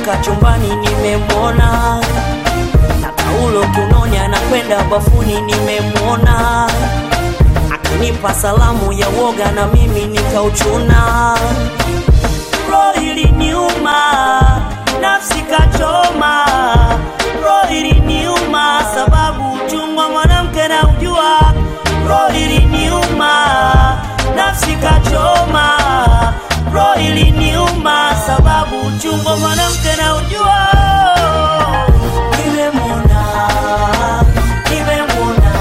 akitoka chumbani nimemwona na taulo kiunoni anakwenda bafuni nimemwona akanipa salamu ya woga na mimi nikauchuna roho iliniuma nafsi kachoma roho iliniuma sababu uchungwa mwanamke na ujua roho iliniuma nafsi kachoma roho iliniuma sababu uchungwa mwanamke na ujua nimemwona nimemwona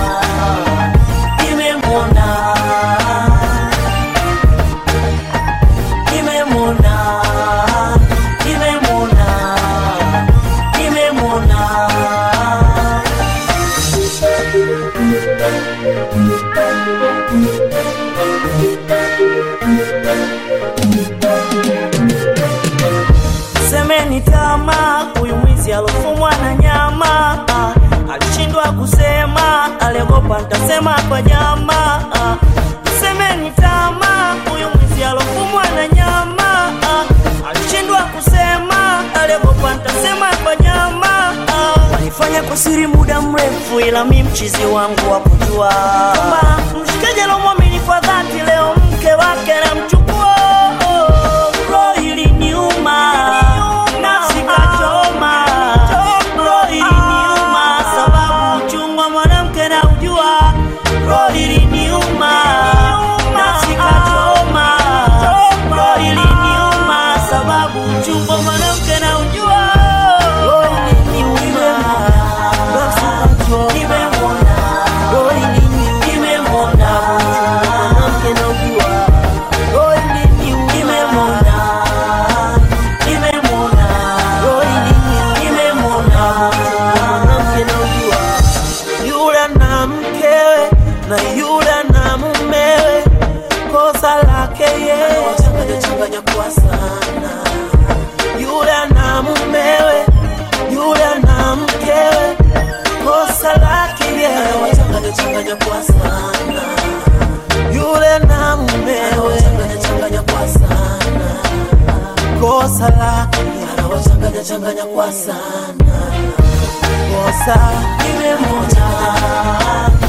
nimemwona nimemwona nimemwona nimemwona semeni tama huyu mwizi alofumwa na nyama ah, alishindwa kusema aliogopa ntasema kwa jama ah, semeni tama huyu mwizi alofumwa na nyama ah, alishindwa kusema aliogopa ntasema kwa jama ah, walifanya kwa siri muda mrefu ila mi mchizi wangu wakujua kwamba mshikaji alomwamini kwa dhati leo mke wake namchukua roho iliniuma nafsi kachoma roho iliniuma sababu uchungwa mwanamke na ujua roho iliniuma nafsi kachoma roho iliniuma sababu uchungwa mwanamke na ujua roho iliniuma nafsi kachoma nimemwona roho iliniuma nimemwona mwanamke na ujua roho iliniuma nimemwona nimemwona roho iliniuma nimemwona mwanamke na ujua yule na mkewe na yule na mumewe kosa lake yeye changanya changanya kwa sana yule na mumewe yule na mkewe kosa lake yeye changanya changanya kwa sana yule na mumewe changanya changanya kwa sana kosa lake anawachanganya changanya kwa sana kosa nimemwona